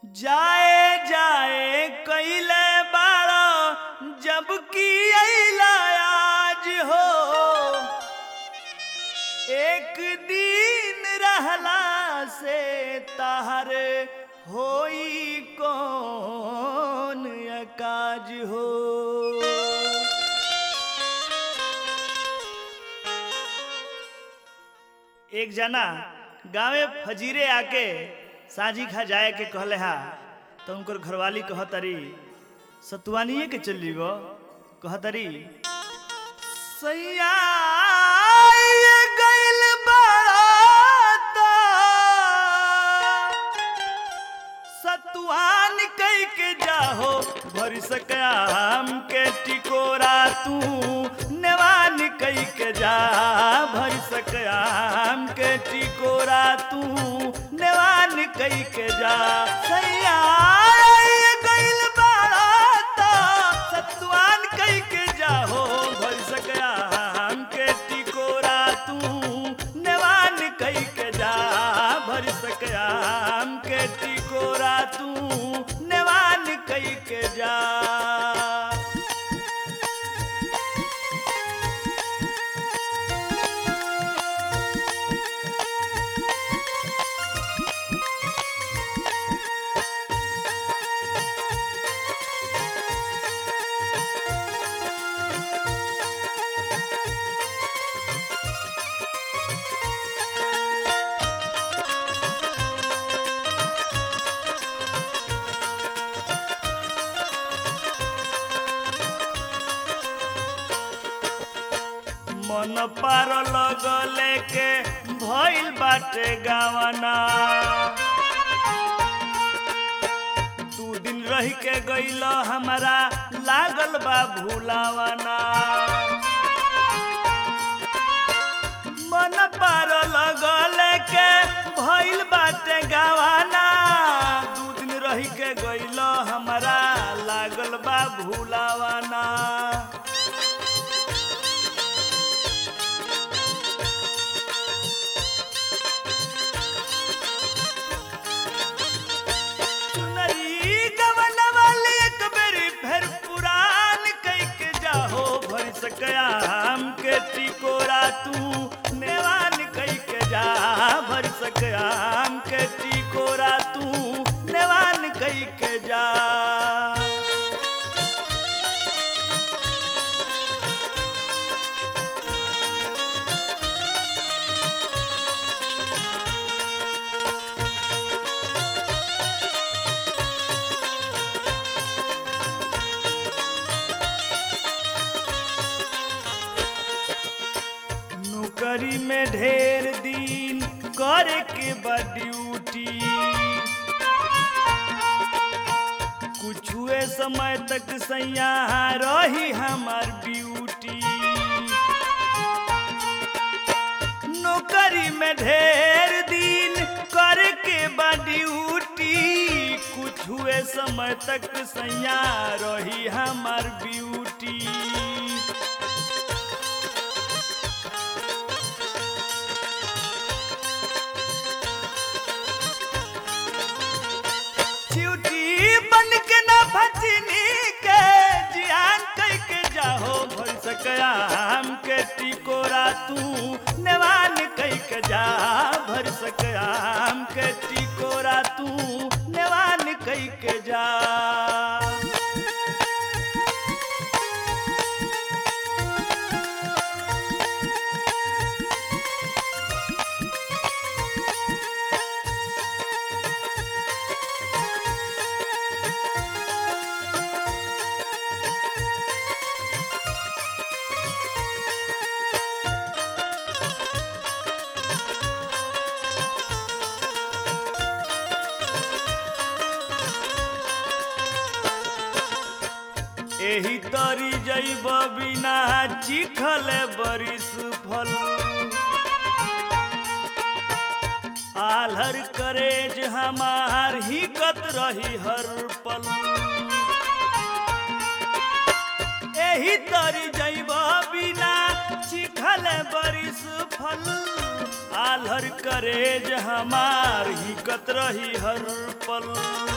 जाए जाए कैले बाड़ो जबकि अइला आज हो एक दिन रहला से तहर होई कौन अकाज हो एक जना गांवे फजीरे आके साझी खा जाए के कहले हा तो उनकर घरवाली कहतरी सतुआनिए के चली गो कहतरी सैया ये गइल बारात सतुआन कई के जाहो भर सकाम के टिकोरा तू नेवान कई के जा भर सकाम के टिकोरा तू नेवान कई के जा सैया ये गइल बारात सतुआन कई के जाहो भर सकाम के टिकोरा तू नेवान कई के जा भर सकाम के टिकोरा तू नेवान कई के जा मन पार लगले के भइल बाटे गावना दू दिन रह के गइल हमारा लागल बा भूलावना मन पार लगले के भइल बाटे गावना दू दिन रह के गइल हमारा लागल बा भूलावना चुनरी गवना वाली एक बेरी फिर पुरान कई के जाहो भर सकया हम के टिकोरा तू नेवान कई के जा भर सकया हम के टिकोरा तू नेवान कई के जा नौकरी में ढेर दिन करे के बा ड्यूटी कुछुए समय तक सैया रही हमार ब्यूटी नौकरी में ढेर दिन करे के बा ड्यूटी कुछुए समय तक सैया रही हमार ब्यूटी चिउटी बन के ना भचनी के जियान कई के जाहो भर सकया हम के टिकोरा तू नेवान कई के जा भर सकया हम के टिकोरा तू नेवान कई के जा एही तरी जैब बिना चिखल बरिस फल आलहर करेज हमार हिकत रही हर पल एही तरी जैब बिना चिखल साले बरिस फल आलर करेज हमार ही कत रही हर पल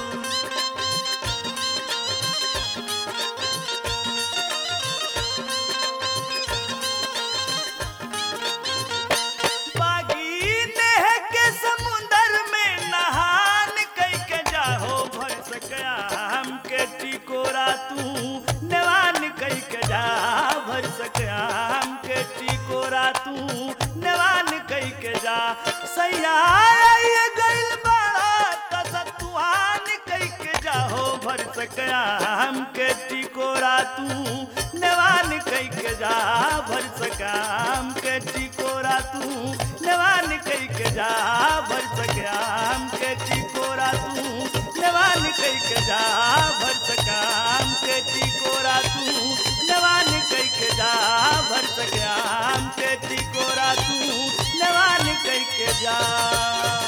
बागी नेह के समुंदर में नहान कई के जाहो भर सकया हम के टिकोरा तू नेवान कई के जा भर सकया हम के टिकोरा तू नेवान कई के जा सैया ये गइल बड़ा तसतुआन कई के जाहो भर सकया हम के टिकोरा तू नेवान कई के जा भर सका हम के टिकोरा तू नेवान कई के जा भर सका हम के टिकोरा तू नेवान कई के जा भर सका हम के टिकोरा तू नेवान कई के जा भर सका हम के टिकोरा तू नेवान कई के जा